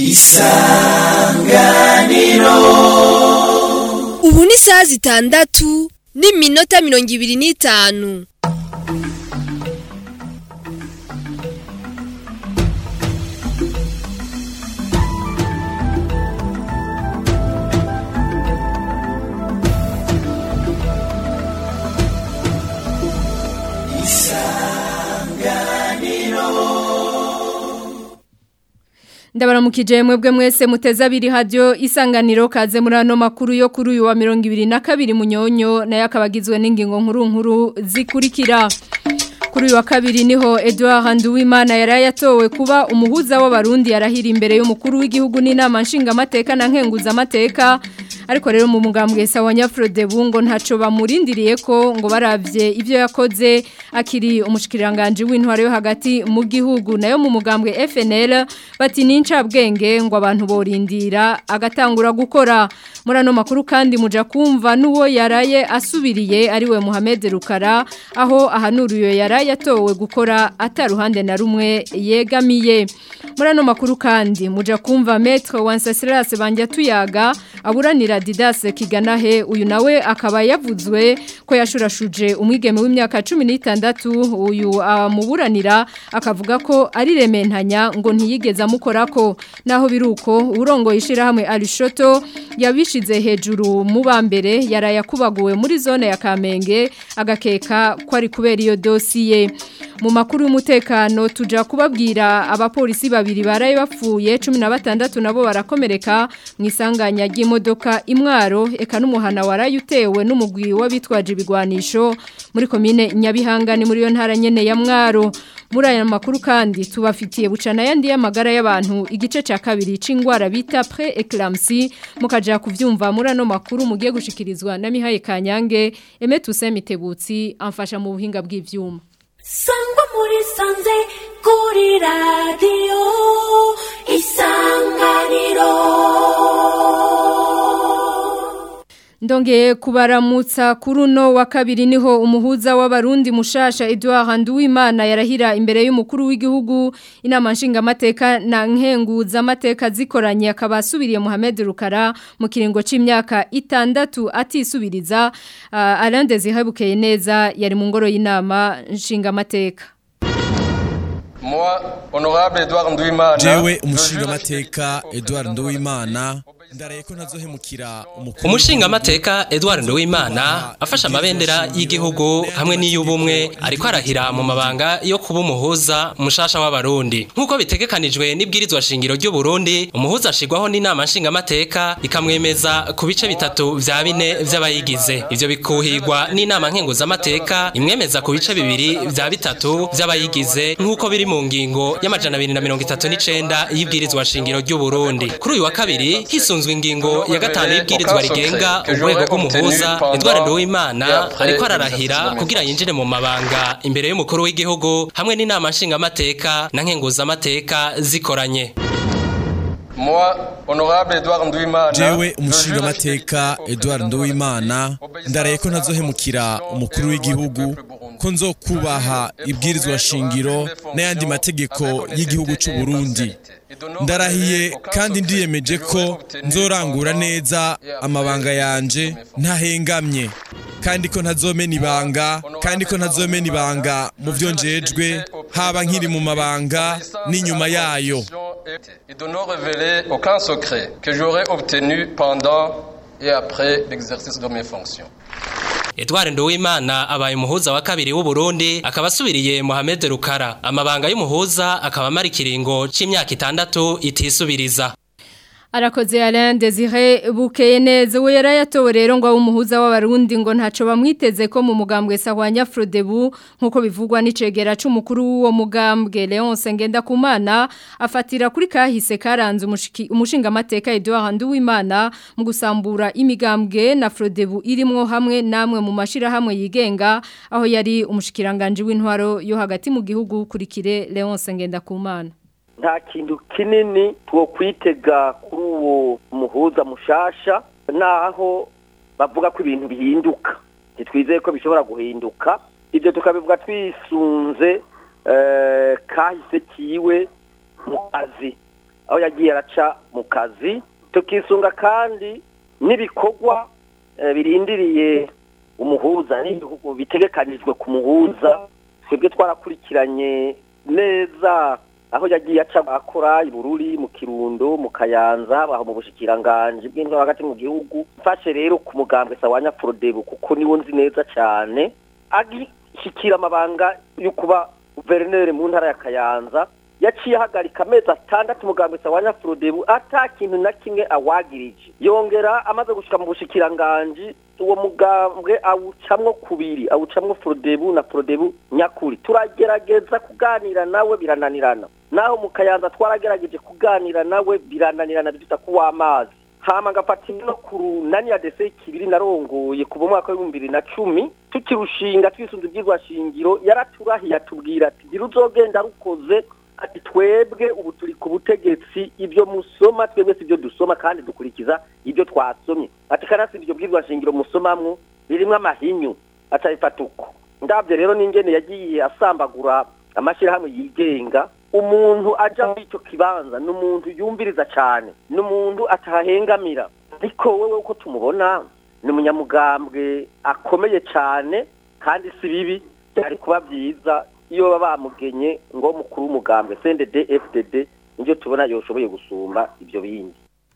ubu ni isaha zitandatu n'iminota mirongo ibiri n'itanu ndabaramukije mwebwe mwese muteze abiri hajyo isanganiro kaze muri ano makuru yo kuri uyu wa mirongo ibiri na kabiri munyonyo nayo akaba agizwe n'ingingo nkuru nkuru zikurikira kuri uyu wa kabiri niho Edouard Nduwimana yari yatowe kuba umuhuza w'abarundi yarahira imbere y'umukuru w'igihugu n'inama nshingamateka na nkenguzamateka ariko rero mu mugambwe sawa nyafrode bungo ntaco bamurindiriye ko ngo baravye ivyo yakoze akiri umushikiranganje w'intware yo hagati mu gihugu nayo mu mugambwe FNL bati nincabwenge ngo abantu borindira agatangura gukora muri ano makuru kandi muja kumva nuwo yaraye asubiriye ariwe Mohamed Rukara aho ahanuriye yaraye yatowe gukora ataruhande na rumwe yegamiye muri ano makuru kandi muja kumva Maître Wansasiras banja tuyaga aburanira Didas Kiganahe uyu nawe akaba yavuzwe ko yashurashuje umwigeme w'imyaka 16 uyu amuburanira akavuga ko ari rementanya ngo ntiyigeze amukorako naho biruko urongo yishira hamwe Alishoto yabishize hejuru mu bambere yarayakubaguwe muri zone ya Kamenge agakeka ko ari kubera iyo dosiye mu makuru y'umutekano tuja kubabwira abapolisi babiri baraye bapfuye 16 nabo barakomereka mu isanganya ry'imodoka imwaro eka n'umuhana waraye utewe n'umugwi w'abitwaje ibigwanisho muri komine Nyabihanga ni muri yo ntara nyene ya mwaro muri aya makuru kandi tubafitiye bucana yandi y'amagara y'abantu igice ca kabiri c'ingwara bita pre-eclampsie mukaja kuvyumva muri ano makuru mugiye gushikirizwa na Mihaye Kanyange Emetu Mitebutsi amfasha mu buhinga bw'ivyuma sangwa muri sanze kuri radiyo isanganiro Ndongeye kubaramutsa kuri uno wa kabiri niho umuhuza w'abarundi mushasha Edouard Nduwimana yarahira imbere y'umukuru w'igihugu inama nshingamateka na nkenguza amateka zikoranye akaba asubiriye Mohamed Rukara mu kiringo c'imyaka itandatu atisubiriza uh, Alain Desire neza yari mu ngoro y'inama nshingamateka Moi, honorable Edouard Nduwimana. Jewe umushingamateka Edouard Nduwimana ndaraye ko nazohemukira umukuru umushingamateka Edouard Nduwimana afashe amabendera y'igihugu hamwe n'iy'ubumwe ariko arahira mu mabanga yo kuba umuhuza mushasha w'abarundi nk'uko bitegekanijwe n'ibwirizwa shingiro ry'u Burundi umuhuza ashigwaho n'inama nshingamateka ikamwemeza ku bice bitatu vya bine vy'abayigize ivyo bikuhirwa n'inama nkenguzamateka imwemeza ku bice bibiri vya bitatu vy'abayigize nk'uko biri mu ngingo y'amajana abiri na mirongo itatu n'icenda y'ibwirizwa shingiro ry'u Burundi kuri uyu wa kabiri hisunzwe ingingo ya gatanu y'ibwirizwa rigenga urwego rw'umuhuza Edouard Nduwimana ariko ararahira kugira yinjire mu mabanga imbere y'umukuru w'igihugu hamwe n'inama nshingamateka na nkenguzamateka zikoranye Moi, honorable Edouard Nduwimana. Jewe umushingamateka Edouard Nduwimana ndaraye ko nazohemukira umukuru w'igihugu ko nzokubaha ibwirizwa shingiro n'ayandi mategeko y'igihugu cy'u Burundi ndarahiye kandi ndiyemeje ko nzorangura neza amabanga yanje ntahengamye kandi ko ntazomena ibanga kandi ko ntazomena ibanga mu byo njejwe haba nkiri mu mabanga n'inyuma yayo Et de ne révéler aucun secret que j'aurais obtenu pendant et après l'exercice de mes fonctions. Edouard Nduwimana abaye umuhuza wa kabiri w'u Burundi akaba asubiriye Mohamed Rukara amabanga y'umuhuza akaba amara ikiringo c'imyaka itandatu itisubiriza Arakoze Alain Desire bukeye neza we yarayatowe rero ngo umuhuza w'abarundi ngo ntaco bamwiteze ko mu mugambwe sahwanya Frodebu nkuko bivugwa n'icegera c'umukuru w'uwo mugambwe Leonce Ngendakumana afatira kuri kahise karanze umushinga mateka Edouard Nduwimana mu gusambura imigambwe na Frodebu irimwo hamwe namwe mu mashira hamwe yigenga aho yari umushikiranganje w'intwaro yo hagati mu gihugu kurikire Leonce Ngendakumana nta kintu kinini two kwitega kuri uwo muhuza mushasha naho bavuga ko ibintu bihinduka ntitwizeye ko bishobora guhinduka ibyo tukabivuga twisunze kahise kiwe mu kazi aho yagiye araca mu kazi tukisunga kandi n'ibikorwa eh, birindiriye umuhuza n'ibihugu bitegekanijwe ku muhuza twebwe twarakurikiranye neza aho yagiye aca akora i Bururi mu Kirundo mu Kayanza aho mu bushikiranganje bw'intwaro hagati mu gihugu mfashe rero ku mugambwe Sawanya Frodebu kuko niwo nzi neza cyane agishikira amabanga yo kuba guverineri mu ntara ya Kayanza yaciye ahagarika amezi atandatu umugambwe Sawanya Frodebu ata kintu na kimwe awagirije yongera amaze gushika mu bushikiranganje uwo mugambwe awucamwo kubiri awucamwo Frodebu na Frodebu nyakuri turagerageza kuganira nawe birananirana naho mu Kayanza twaragerageje kuganira nawe birananirana biduta kuwa amazi hama ngafata no ku runani ya dese kibiri narongoye kuva mu mwaka w'ibihumbi bibiri na cumi tukirushinga twisunze ibyigwa shingiro yaraturahiye atubwira ati gira uzogenda rukoze ati twebwe ubu turi ku butegetsi ibyo musoma twebwe si ibyo dusoma kandi dukurikiza ibyo twasomye ati kanasi ibyo bwirwa shingiro musomamwo birimo amahinyu atabifata uko ndabyo rero n'ingene yagiye asambagura amashyirahamwe yigenga umuntu aja muri icyo kibanza ni umuntu yumviriza cyane ni umuntu atahengamira ariko wowe uko tumubona ni umunyamugambwe akomeye cyane kandi si bibi byari kuba byiza iyo baba bamugenye ngo mukuru w'umugambwe CNDD FDD nibyo tubona yoshoboye gusumba ibyo bindi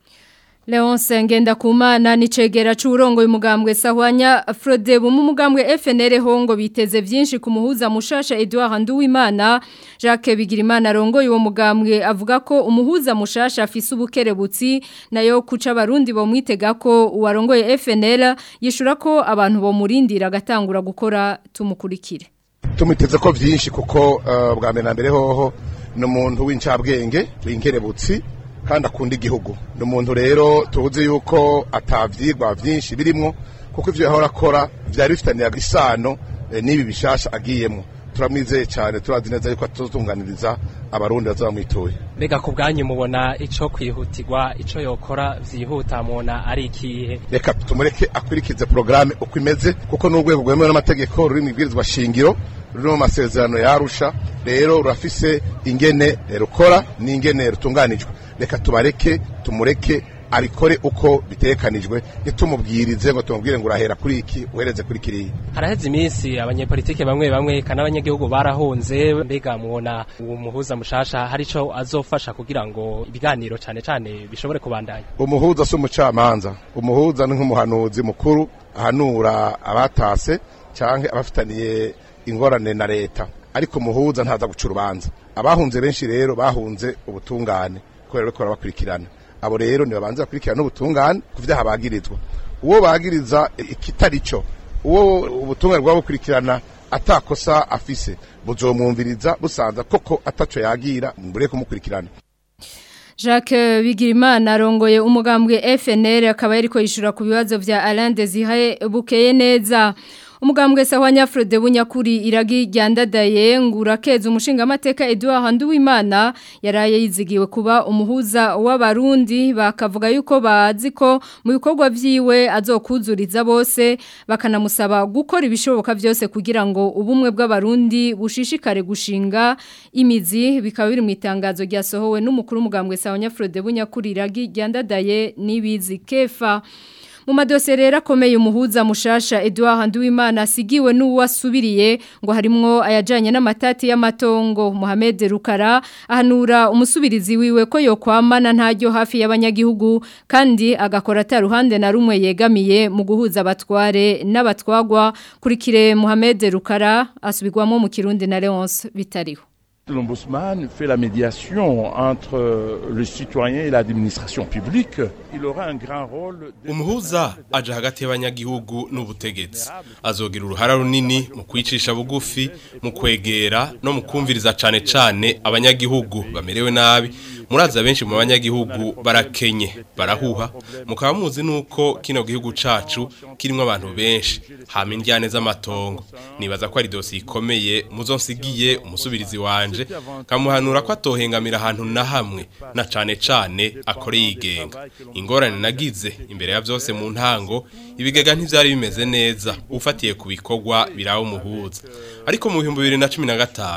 Leonce Ngendakumana ni cegera c'urongo y'umugambwe Sahwanya Frodebu mu mugambwe FNL hongo biteze vyinshi ku muhuza mushasha Edouard Nduwimana Jacques Bigirimana rongo y'uwo mugambwe avuga ko umuhuza mushasha afise ubukerebutsi nayo kuca abarundi bo mwitega ko uwarongoye FNL yishura ko abantu bo murindira agatangura gukora tumukurikire tumuteze ko byinshi kuko uh, bwa mbere na mbere hoho ni umuntu w'incabwenge w'inkerebutsi kandi akunda igihugu ni umuntu rero tuzi yuko atabyigwa byinshi birimo kuko ibyo yahora akora byari bifitaniye isano eh, n'ibi bishasha agiyemo turamwizeye cyane turazi neza yuko atutunganiriza abarundi bazamwitoye mbega ku bwanyu mubona ico kwihutirwa ico yokora vyihuta mubona ari ikihe reka tumureke akurikize porogaramu uko imeze kuko n'urwego rwemewe n'amategeko ruri mu ibwirizwa shingiro ruri mu masezerano yarusha rero rurafise ingene eh, rukora n'ingene rutunganijwe reka tubareke tumureke abikore uko bitekanijwe ntitumubwirize ngo tumubwire ngo urahera kuri iki uhereze kuri kiriya haraheze iminsi abanyepolitike bamwe bamwe kandi abanyagihugu barahunze mbega mubona uwo muhuza mushasha hari ico azofasha kugira ngo ibiganiro cane cane bishobore kubandanya umuhuza si umucamanza umuhuza ni nk'umuhanuzi mukuru ahanura abatase cyangwa abafitaniye ingorane na leta ariko umuhuza ntaza guca urubanza abahunze benshi rero bahunze ubutungane kubera ko barabakurikirana abo rero ntibabanza bakurikirana n'ubutungane ku vyaha bagirizwa uwo bagiriza ikitari cyo uwo ubutungane bwaba bukurikirana atakosa afise buzomwumviriza busanza koko ataco yagira mbure kumukurikirana Jacques Bigirimana arongoye umugambwe FNL akaba yariko yishura ku bibazo vya Alain Desire bukeye neza umugambwe sahwanya Frode bunyakuri iragi ryandadaye ngurakeza umushinga amateka Edouard Nduwimana yaraye yizigiwe kuba umuhuza w'abarundi bakavuga yuko bazi ko mu bikorwa vyiwe azokuzuriza bose bakanamusaba gukora ibishoboka byose kugira ngo ubumwe bw'abarundi bushishikare gushinga imizi bikaba biri mu itangazo ryasohowe n'umukuru w'umugambwe sahwanya Frode bunyakuri iragi ryandadaye nibizi kefa mu madosiye rero akomeye umuhuza mushasha Edouard Nduwimana asigiwe n'uwasubiriye ngo harimwo ayajanye n'amatati y'amatongo Mohamed Rukara ahanura umusubirizi wiwe ko yokwamana ntajyo hafi y'abanyagihugu kandi agakora ataruhande na rumwe yegamiye mu guhuza abatware n'abatwagwa kurikire Mohamed Rukara asubirwamo mu Kirundi na Leonce bitariho L'ombudsman fait la médiation entre le citoyen et l'administration publique. Il aura un grand rôle. Umuhuza aje hagati y'abanyagihugu n'ubutegetsi. Azogira uruhara runini mu kwicisha bugufi, mu kwegera no mu kumviriza cane cane abanyagihugu bamerewe nabi. Muraza benshi mu banyagihugu barakenye, barahuha. Mukaba muzi nuko kino gihugu cacu kirimo abantu benshi, hama indyane z'amatongo. Nibaza ko ari dosi ikomeye muzonsigiye umusubirizi wanje kamuhanura ko atohengamira ahantu na hamwe na cane cane akore yigenga ingorane nagize imbere ya byose mu ntango ibigega ntivyari bimeze neza ufatiye ku bikorwa birawo umuhuza ariko mu 2015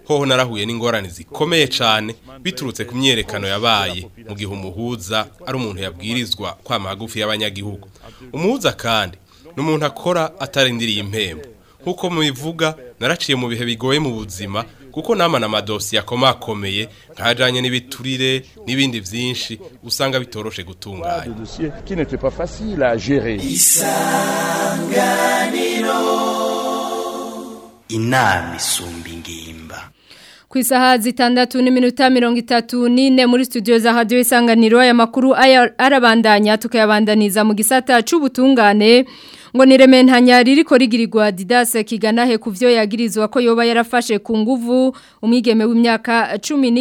hoho narahuye n'ingorane zikomeye cyane biturutse ku myerekano yabaye mu gihe umuhuza ari umuntu yabwirizwa kwama hagufi y'abanyagihugu umuhuza kandi ni umuntu akora atarindiriye impembo nk'uko mubivuga naraciye mu bihe bigoye mu buzima kuko namana amadosiye akomakomeye nkajanye n'ibiturire n'ibindi vyinshi usanga bitoroshe gutunganya dossier qui n'était pas facile à gérer. inama isumba ingimba Ku isaha zitandatu n'iminota mirongo itatu n'ine muri studio za radio isanganiro aya makuru aya arabandanya tukayabandaniza mu gisata c'ubutungane ngo nirementanya ririko rigirirwa Didas Kiganahe kuvyo yagirizwa ko yoba yarafashe ku nguvu umwigeme w'imyaka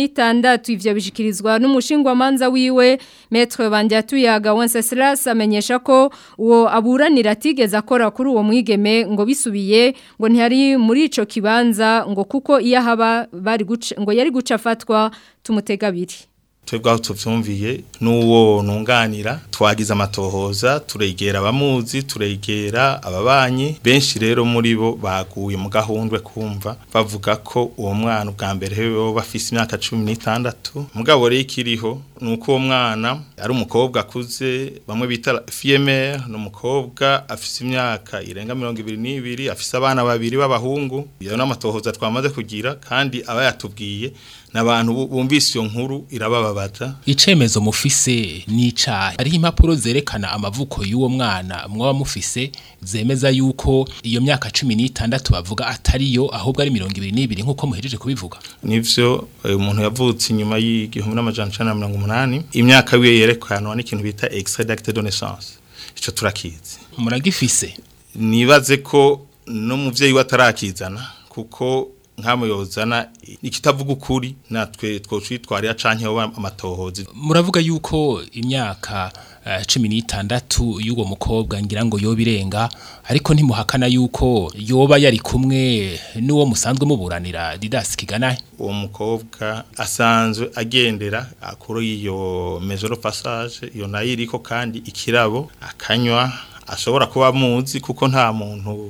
16 ivyo bishikirizwa n'umushingwa manza wiwe Maître Bandyatuyaga Wenceslas amenyesha ko uwo aburanira atigeze akora kuri uwo mwigeme ngo bisubiye ngo ntihari muri ico kibanza ngo kuko iyo haba bari guca ngo yari guca afatwa tumutega abiri twebwe aho tuvyumviye n'uwo nunganira twagize amatohoza turegera abamuzi turegera ababanyi benshi rero muri bo baguye mu gahundwe kumva bavuga ko uwo mwana ubwa mbere hewe bafise imyaka cumi n'itandatu mugabo rero ikiriho ni uko uwo mwana ari umukobwa akuze bamwe bita fiyemere ni umukobwa afise imyaka irenga mirongo ibiri n'ibiri afise abana babiri b'abahungu iyo n'amatohoza twamaze kugira kandi aba yatubwiye n'abantu bumvise iyo nkuru irabababaza icemezo mufise n'icayi hariho impapuro zerekana amavuko y'uwo mwana mwaba mufise zemeza yuko iyo myaka cumi n'itandatu bavuga atariyo ahubwo ari mirongo ibiri n'ibiri nk'uko muhejeje kubivuga nivyo eh, umuntu yavutse inyuma y'igihumbi n'amajana icenda na mirongo umunani imyaka wiwe yerekanwa n'ikintu bita extrait d'acte de naissance ico turakizi muragifise nibaze ko n'umuvyeyi we atarakizana kuko nk'amo yozana ikitavuga ukuri natwe twocitwarira canke hoba amatohozi muravuga yuko imyaka eh, cumi n'itandatu y'uwo mukobwa ngira ngo yoba irenga ariko ntimuhakana yuko yoba yari kumwe n'uwo musanzwe muburanira Didas Kiganahe uwo mukobwa asanzwe agendera kuri iyo maison de passage iyo nayo iriko kandi ikirabo akanywa ashobora kuba muzi kuko nta muntu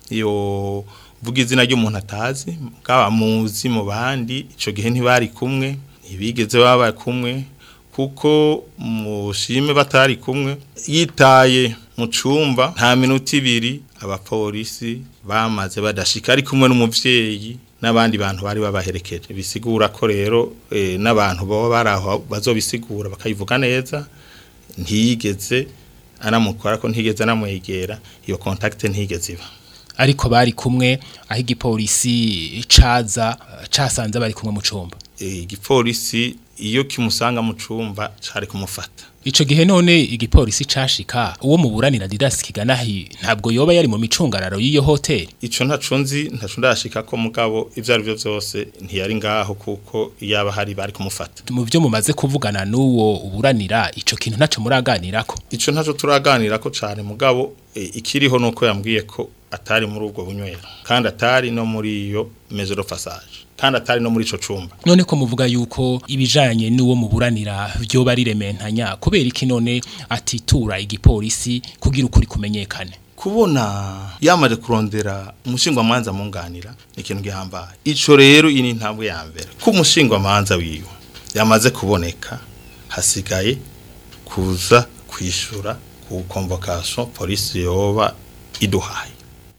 iyo vuga izina ry'umuntu atazi bwaba muzi mu bandi ico gihe ntibari kumwe ntibigeze baba kumwe kuko mushime batari kumwe yitaye mu cumba nta minota ibiri abapolisi bamaze badashika ari kumwe n'umuvyeyi n'abandi bantu bari babaherekeje bisigura ko rero eh, n'abantu baba baraho bazobisigura bakayivuga neza ntiyigeze anamukora ko ntigeze anamwegera iyo contact ntigeze iba ariko bari kumwe aho igipolisi caza casanze bari kumwe mu cumba igipolisi iyo kimusanga mu cumba cari kumufata ico gihe none igipolisi cashika uwo muburanira Didas Kiganahi ntabwo yoba yari mu micungararo y'iyo hotel ico ntaco nzi ntaco ndashika ko mugabo ivyo ari byo vyose ntiyari ngaho kuko yaba hari bari kumufata mu byo mumaze kuvugana n'uwo uburanira ico kintu ntaco muraganirako ico ntaco turaganirako cane mugabo e, ikiriho nuko yambwiye ko atari muri ubwo bunywero kandi atari no muri iyo maison de passage kandi atari no muri ico cumba none ko muvuga yuko ibijanye n'uwo muburanira byo bari rementanya kubera iki none atitura igipolisi kugira ukuri kumenyekane kubona yamaze kurondera umushingwa manza munganira ikintu gihambaye ico rero ini intambwe ya mbere ko umushingwa manza wiwe yamaze kuboneka hasigaye kuza kwishura ku convocation police yoba iduhaye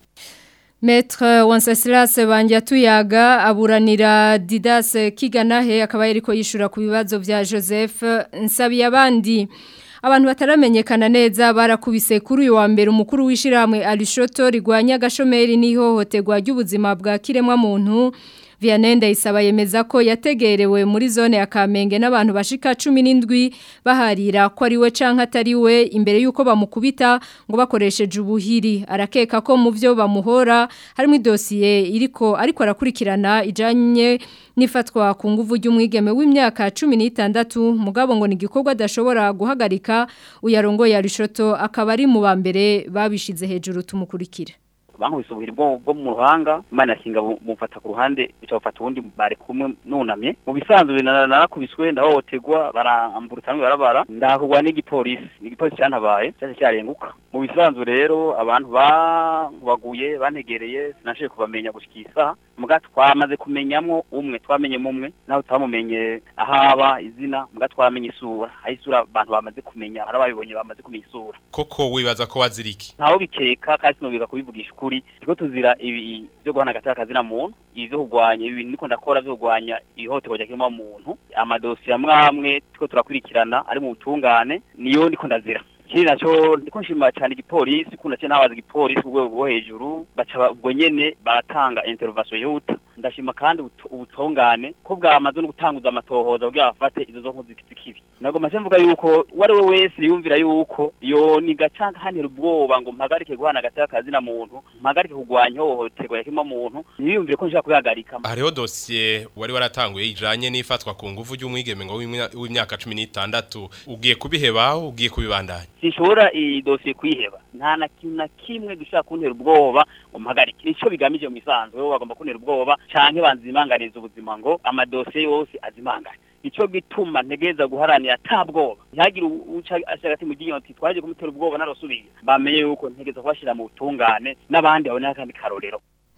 Maître Wenceslas Bandyatuyaga aburanira Didas Kiganahe akaba yariko yishura ku bibazo vya Joseph Nsabiyabandi abantu bataramenyekana neza barakubise kuri uyu wa mbere umukuru w'ishiramwe Alishoto rigwanya gashomeri n'ihohoterwa ry'ubuzima bwa kiremwa muntu Vianende isaba yemeza ko yategerewe muri zone ya Kamenge n'abantu bashika 17 baharira ko ari we canka atari we imbere yuko bamukubita ngo bakoresheje ubuhiri arakeka ko mu byo bamuhora harimo idosiye iriko ariko arakurikirana ijanye nifatwa ku nguvu ry'umwigeme w'imyaka 16 mugabo ngo ni gikorwa adashobora guhagarika uyarongo ya Rishoto akaba ari mu bambere babishize hejuru tumukurikira bankubise ubuhiri bwo bwo mu ruhanga imana yakinga mufata ku ruhande bica bafata ubundi bari kumwe nunamye mu bisanzwe narakubiswe ndahohoterwa barambura utanwe barabara ndahakugwa n'igipolisi n'igipolisi cyantabaye cyaje cyarenguka mu bisanzwe rero abantu baguye bantegereye sinashoboye kubamenya gushika isaha muga twamaze kumenyamwo umwe twamenyemo umwe naho twamumenye ahaba izina muga twamenye isura aho isura abantu bamaze kumenya hari ababibonye bamaze kumenya isura koko wibaza ko waziriki ntaho bikeka kandi sinobiga kubivugisha ukuri turiko tuzira ibi byo guhana agati kazina muntu ibi byo kurwanya ibi niko ndakora byo kurwanya ihohoterwa rya kiremwa muntu amadosiye amwe amwe turiko turakurikirana ari mu butungane niyo ndiko ndazira ikindi naco ndiko nshima cyane igipolisi kuna cyo nabaza igipolisi ku rwego rwo hejuru baca ubwo nyene baratanga intervention yihuta ndashima kandi ubutu- ubutungane ko bwamaze no gutanguza amatohoza kugira bafate izo zo nkozi z'ikibi nago maze mvuga yuko uwari we wese yumvira yuko yo ni gacanga hanira ubwoba ngo mpagarike guhana agati kazina muntu mpagarike kurwanya ihohoterwa ya kiremwa muntu ntiyumvire ko nshaka kubihagarika hariho dosiye wari waratanguye ijanye n'ifatwa ku nguvu ry'umwigeme ngo w'imya- w'imyaka cumi n'itandatu ugiye kubiheba ugiye kubibandanya sinshobora iyi dosiye kuyiheba nta na kintu na kimwe dushaka kuntera ubwoba ngo mpagarike nico bigamije mu misanzu bo bagomba kuntera ubwoba canke banzimanganiza ubuzima ngo amadosiye yose azimangane nico gituma ntegereza guharanira ata bwoba ntihagire uca ashagati mu ryinyo ati twaje kumutera ubwoba narasubiye bamenye yuko ntegereza kubashira mu butungane n'abandi babone akandi karorero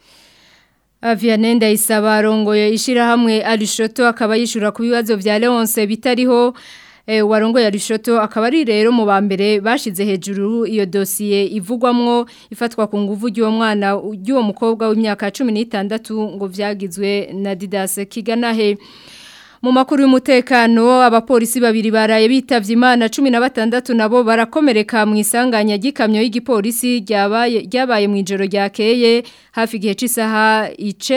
Aviane ndayisaba arongoye ishirahamwe Arishoto akaba yishura ku bibazo vya Leonce bitariho e, warongoye Arishoto akaba ari rero mu bambere bashize hejuru iyo dosiye ivugwamwo ifatwa ku nguvu ry'uwo mwana ry'uwo mukobwa w'imyaka 16 ngo vyagizwe na Didas Kiganahe mu makuru y'umutekano abapolisi babiri baraye bitavye imana 16 nabo barakomereka mu isanganya gikamyo y'igipolisi ryabaye ryabaye mu ijoro ryakeye hafi gihe c'isaha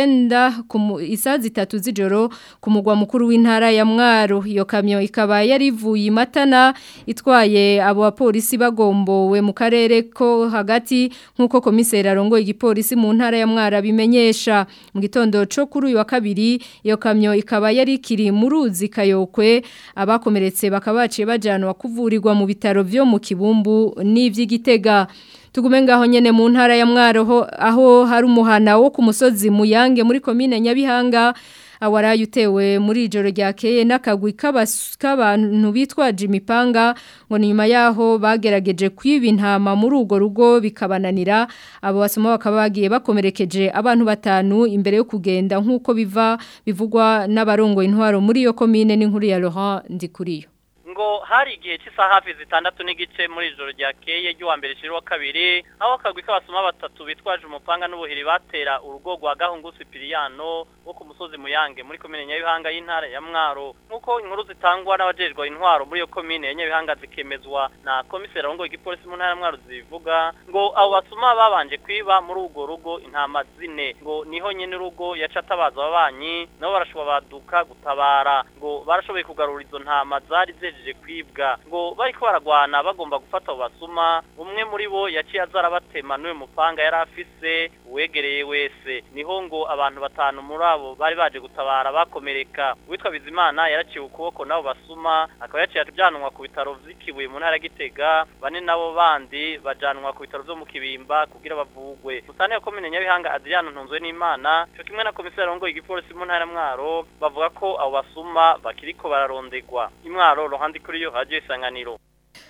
9 isaha zitatu z'ijoro ku mugwa mukuru w'intara ya Mwaro iyo kamyo ikaba yarivuye imatana itwaye abo bapolisi bagombowe mu karere ko hagati nkuko komiseri arongoye igipolisi mu ntara ya Mwaro bimenyesha mu gitondo cyo kuri uyu wa kabiri iyo kamyo ikaba yari kiri mu ruzi kayokwe abakomeretse bakaba baciye bajanwa kuvurirwa mu bitaro byo mu kibumbu n'ivy'igitega tugume ngaho nyene mu ntara ya Mwaro aho hari umuhana wo ku musozi Muyange muri commune Nyabihanga awaraye utewe muri ijoro ryakeye n'akagwi k'abantu bitwaje imipanga ngo nyuma yaho bagerageje kwiba intama muri urwo rugo bikabananira abo basoma bakaba bagiye bakomerekeje abantu batanu imbere yo kugenda nk'uko biva bivugwa n'abarongo intwaro muri iyo komine n'inkuru ya Laurent Ndikuriyo ngo hari igihe cy'isaha hafi zitandatu n'igice muri ijoro ryakeye ry'uwa mbere shiri wa kabiri aho akagwi k'abasoma batatu bitwaje umupanga n'ubuhiri batera urugo rwa gahungu Sipiriyano wo ku musozi Muyange muri komine Nyabihanga y'intara ya Mwaro nkuko inkuru zitangwa n'abajejwe intwaro muri iyo komine ya Nyabihanga zikemezwa na komiseri arongoye igipolisi mu ntara ya Mwaro zivuga ngo abo basuma babanje kwiba muri urwo rugo intama zine ngo niho nyene urugo yaca atabaza ababanyi nabo barashobora baduka gutabara ngo barashoboye kugarura izo ntama zari zejeje kwibwa ngo bariko baragwana bagomba gufata abo basuma umwe muri bo yaciye aza arabatema n'uyu mupanga yari afise uwegereye wese niho ngo abantu batanu muri abo bari baje gutabara bakomereka uwitwa bizimana yaraciwe ukuboko n'abo basuma akaba yaciye ajanwa ku bitaro vy'ikibuye mu ntara ya gitega bane nabo bandi bajanwa ku bitaro vyo mu kibimba kugira bavugwe musane ya komine nyabihanga adriano ntunzwe n'imana cyo kimwe na komiseri arongoye igipolisi mu ntara ya mwaro bavuga ko abo basuma bakiriko bararondegwa imwaro rohandi kuri yo radio isanganiro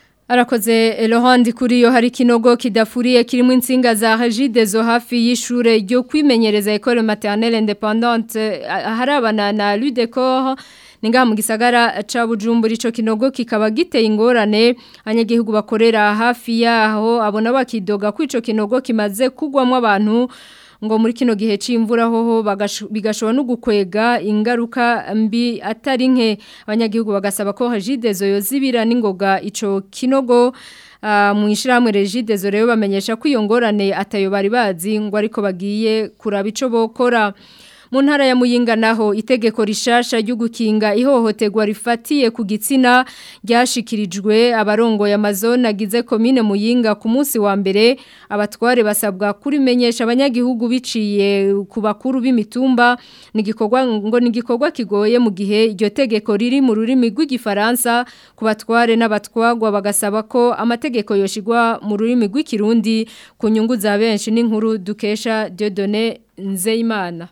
Arakoze Laurent kuri yo hari kinogo kidafuriye kirimo insinga za Regide zo hafi y'ishure ryo kwimenyereza école maternelle indépendante harabana na Ludecor ninga mu gisagara ca Bujumbura ico kinogo kikaba giteye ingorane abanyagihugu bakorera hafi yaho abona bakidoga ko ico kinogo kimaze kugwamwo abantu ngo muri kino gihe c'imvura hoho bigashobora no gukwega ingaruka mbi atari nke abanyagihugu bagasaba ko Regidezo yozibira n'ingoga ico kinogo Uh, mu ishiramwe Regidezo rero bamenyesha ko iyo ngorane atayo bari bazi ngo ariko bagiye kuraba ico bokora mu ntara ya muyinga naho itegeko rishasha ryo gukinga ihohoterwa rifatiye ku gitsina ryashikirijwe abarongo ya mazone agize komine muyinga ku munsi wa mbere abatware basabwa kurimenyesha abanyagihugu biciye ku bakuru b'imitumba nigikorwa ngo nigikorwa kigoye mu gihe iryo tegeko riri mu rurimi rw'igifaransa ku batware n'abatwagwa bagasaba ko amategeko yoshigwa mu rurimi rw'ikirundi ku nyungu za benshi n'inkuru dukesha Dieudonné Nzeyimana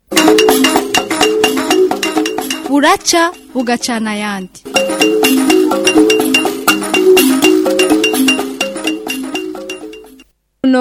buraca bugacana ayandi no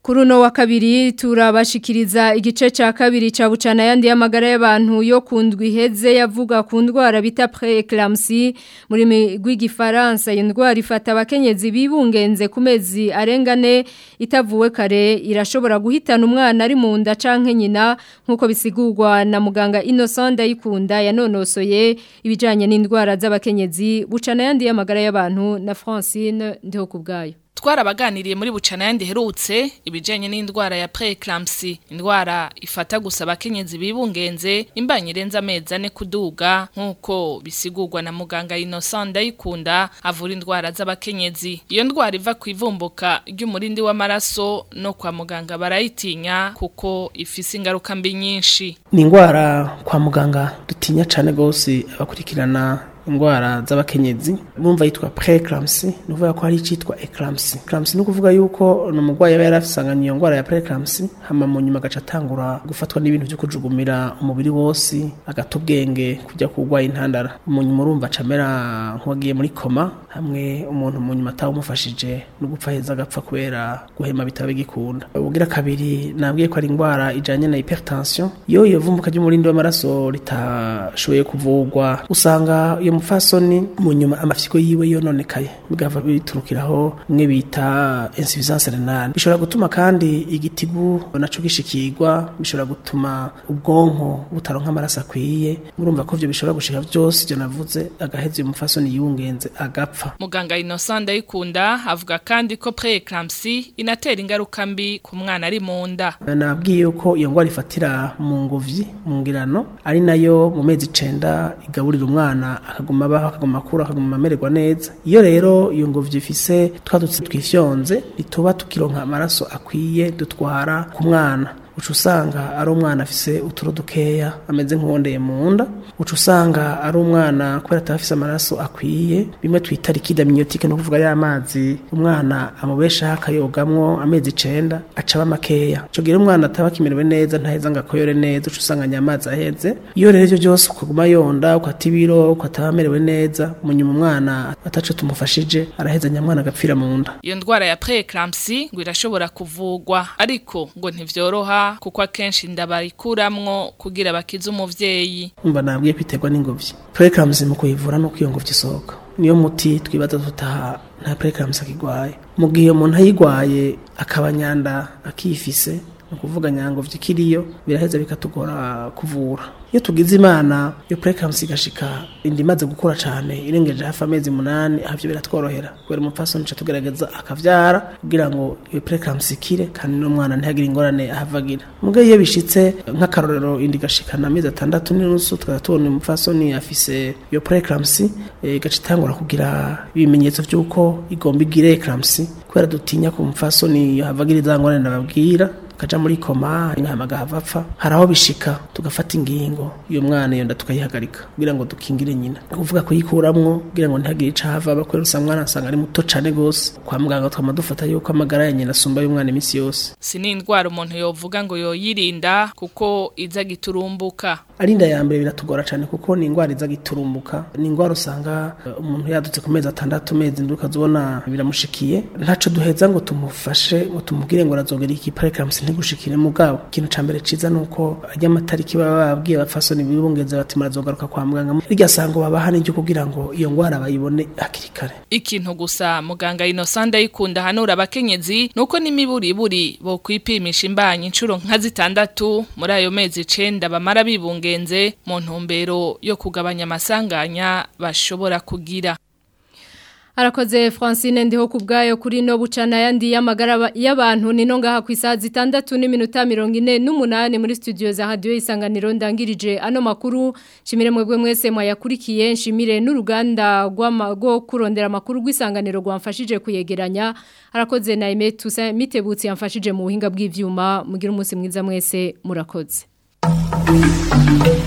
Kuri uno wa kabiri turabashikiriza igice ca kabiri ca bucana yandi y'amagara y'abantu yo kundwi heze yavuga ku ndwara bita preeclampsie muri migwi gifaransa iyo ndwara ifata abakenyezi bibungenze ku mezi arengane itavuwe kare irashobora guhitana umwana ari mu nda canke nyina nkuko bisigurwa na muganga Innocent Dayikunda yanonosoye ibijanye n'indwara z'abakenyezi bucana yandi y'amagara y'abantu na Francine ndiho kubgayo twarabaganiriye muri bucana yandi herutse ibijanye n'indwara ya preeclampsia indwara ifata gusa abakenyezi bibungenze imbanye irenza amezi ane kuduga nk'uko bisigurwa na muganga Innocent Ndayikunda avura indwara z'abakenyezi iyo ndwara iva ku ivumbuka ry'umurindi w'amaraso no kwa muganga barayitinya kuko ifise ingaruka mbi nyinshi ni indwara kwa muganga dutinya cyane rwose abakurikirana indwara z'abakenyezi bumva yitwa preeclampsia ni ukuvuga ko hari icyitwa eclampsia eclampsia ni ukuvuga yuko ni umurwayi aba yarasanganye iyo ndwara ya preeclampsia hama mu nyuma agaca atangura gufatwa n'ibintu byo kujugumira umubiri wose agata ubwenge kujya kurwaye intandara mu nyuma urumva acamera nk'uwagiye muri koma hamwe umuntu mu nyuma atawumufashije no gupfa heza agapfa kubera guhema bitaba bigikunda ubugira kabiri nabwiye ko ari indwara ijanye na hypertension iyo iyo vumbuka ry'umurindi w'amaraso ritashoboye kuvurwa usanga iyo mufasoni mu nyuma amafyiko yiwe yononekaye bigava biturukiraho mwe bita insuffisance renale bishobora gutuma kandi igitigu naco gishikirwa bishobora gutuma ubwonko butaronka amaraso akwiye murumva ko ivyo bishobora gushika vyose ivyo navuze agaheza uyu mufasoni yiwungenze agapfa muganga Innocent Ndayikunda avuga kandi ko preeclampsia inatera ingaruka mbi ku mwana ari mu nda nabwiye yuko iyo ngwara ifatira mu nguvyi mu ngirano ari nayo mu mezi icenda igaburira umwana akaguma abaho akaguma akura akaguma amererwa neza iyo rero iyo ngobyi ifise twadutse twifyonze ituba tukironka amaraso akwiye dutwara ku mwana uca usanga ari umwana afise uturo dukeya ameze nk'uwondeye mu nda uca usanga ari umwana kubera ataba afise amaraso akwiye bimwe twita likide amniotique no kuvuga ya mazi umwana amubeshaho akayogamwo amezi icenda acaba makeya ico gihe umwana ataba akimerewe neza ntaheza ngo akoyore neza uca usanga nyamazi aheze iyo rero ivyo byose ukaguma yonda ukata ibiro ukataba amerewe neza mu nyuma umwana ataco tumufashije araheza nyamwana agapfira mu nda iyo ndwara ya preeclampsia ngo irashobora kuvugwa ariko ngo ntivyoroha kuko akenshi ndabarikuramwo kugira bakize umuvyeyi umva nabwiye kwiterwa n'ingobyi preeclampsia mu kuyivura no iyo ngobyi isohoka niyo muti twibaza tutaha nta preeclampsia akigwaye mu gihe umuntu ayigwaye akaba nyanda akifise ni ukuvuga nyangobyi ikiriyo biraheza bikatugora kuvura iyo tugize imana iyo preeclampsia igashika inda imaze gukura cyane irengeje hafi amezi umunani ahavyo biratworohera kubera umupfasoni ca tugerageza akavyara kugira ngo iyo preeclampsia ikire kandi n'umwana ntihagire ingorane ahavagira muga iyo bishitse nk'akarorero inda igashikana amezi atandatu n'inusu tukaba tubona umupfasoni afise iyo preeclampsia igaca itangura kugira ibimenyetso vy'uko igomba igire eclampsia kubera dutinya ko umupfasoni havagira za ngorane ndababwira kaja muri koma hamaga havapfa haraho bishika tugafata ingingo iyo mwana iyo nda tukayihagarika kugira ngo dukingire nyina kuvuga kuyikuramwo kugira ngo ntihagire ica hava bakwera usanga mwana asanga ari muto cane gose kwa muganga twama dufata yuko amagara ya nyina asumba y'umwana iminsi yose si n'indwara umuntu yovuga ngo yoyirinda kuko iza giturumbuka ari inda ya mbere biratugora cyane kuko ni indwara iza giturumbuka ni indwara usanga umuntu yadutse ku mezi atandatu mezi ndwi ukazibona biramushikiye ntaco duheza ngo tumufashe ngo tumubwire ngo arazogera iki preeclampsia ntigushikire mugabo ikintu ca mbere ciza nuko ajya amatariki baba babwiye abafasoni bibungeze bati murazogaruka kwa muganga rirya sango babaha n'iryo kugira ngo iyo ngwara bayibone hakiri kare ikintu gusa muganga Innocent Ndayikunda hanura abakenyezi nuko n'imiburiburi bo kwipimisha imbanyi incuro nka zitandatu muri ayo mezi icenda bamara bibungenze mu ntumbero yo kugabanya amasanganya bashobora kugira Arakoze Francine ndiho kubgayo kuri no bucana yandi y'amagara y'abantu nino ngaha ku isaha zitandatu n'iminota 48 muri studio za radio isanganiro ndangirije ano makuru shimire mwebwe mwese mwayakurikiye nshimire n'uruganda rwo kurondera makuru rw'isanganiro rwamfashije kuyegeranya arakoze na Aime Tusa mitebutsi yamfashije mu buhinga bw'ivyuma mugira umunsi mwiza mwese murakoze